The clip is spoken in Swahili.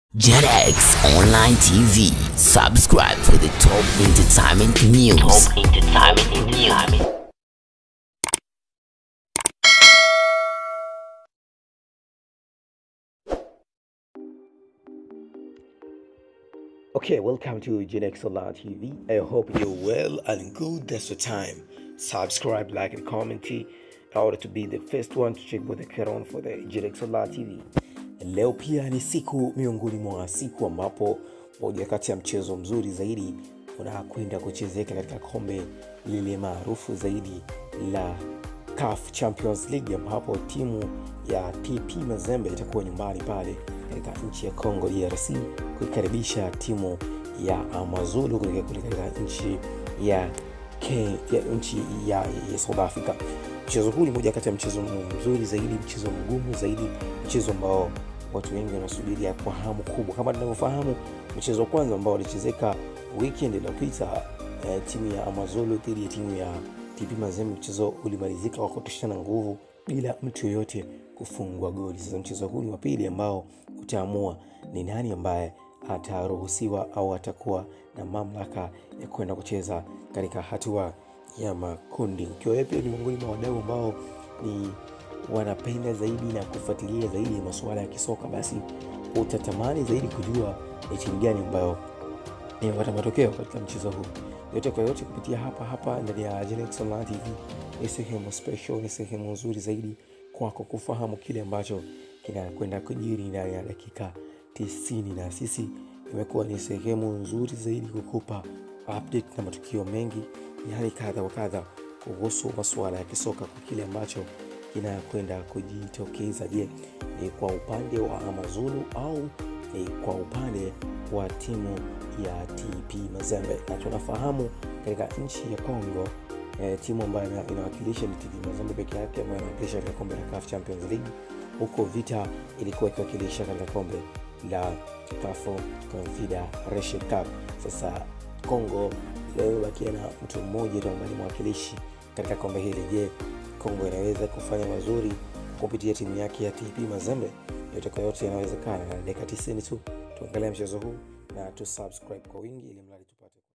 JetX Online TV. Subscribe for the top entertainment news. Top entertainment news. Okay, welcome to JetX Online TV. I hope you're well and good. That's the time. Subscribe, like, and comment in order to be the first one to check what the on for the JetX Online TV. Leo pia ni siku miongoni mwa siku ambapo moja kati ya mchezo mzuri zaidi unakwenda kuchezeka katika kombe lile maarufu zaidi la CAF Champions League ambapo timu ya TP Mazembe itakuwa nyumbani pale katika nchi ya Congo DRC kuikaribisha timu ya Amazulu kutoka kule katika nchi ya, Ke, ya nchi ya, ya South Africa. Mchezo huu ni moja kati ya mchezo mzuri zaidi, mchezo mgumu zaidi, mchezo ambao watu wengi wanasubiria kwa hamu kubwa. Kama tunavyofahamu, mchezo wa kwanza ambao ulichezeka weekend iliyopita eh, timu ya Amazulu dhidi ya timu ya TP Mazembe, mchezo ulimalizika kwa kutoshana nguvu bila mtu yoyote kufungwa goli. Sasa mchezo huu ni wa pili ambao utaamua ni nani ambaye ataruhusiwa au atakuwa na mamlaka ya kwenda kucheza katika hatua ya makundi. Ukiwa wewe pia ni miongoni mwa wadau ambao ni wanapenda zaidi na kufuatilia zaidi masuala ya kisoka, basi utatamani zaidi kujua ni timu gani ambayo imepata matokeo katika mchezo huu. Yote kwa yote, kupitia hapa hapa ndani ya Genex Online TV ni sehemu special, ni sehemu nzuri zaidi kwako kufahamu kile ambacho kinakwenda kujiri ndani ya dakika tisini, na sisi imekuwa ni sehemu nzuri zaidi kukupa update na matukio mengi yani kadha wa kadha kuhusu masuala ya kisoka kwa kile ambacho kinakwenda kujitokeza. Je, ni kwa upande wa Amazulu au ni kwa upande wa timu ya TP Mazembe? Na tunafahamu katika nchi ya Congo eh, timu ambayo ina- inawakilisha ni TP Mazembe peke yake ambayo inawakilisha katika kombe la CAF Champions League, huko Vita ilikuwa ikiwakilisha katika kombe la CAF Confederation Cup. Sasa Congo leo imebakia na mtu mmoja tu ambaye ni mwakilishi katika kombe hili. Je, Kongo inaweza kufanya mazuri kupitia timu yake ya TP Mazembe? Yote kwa yote yanawezekana, na dakika 90 tu tuangalia mchezo huu na tusubscribe kwa wingi ili mradi tupate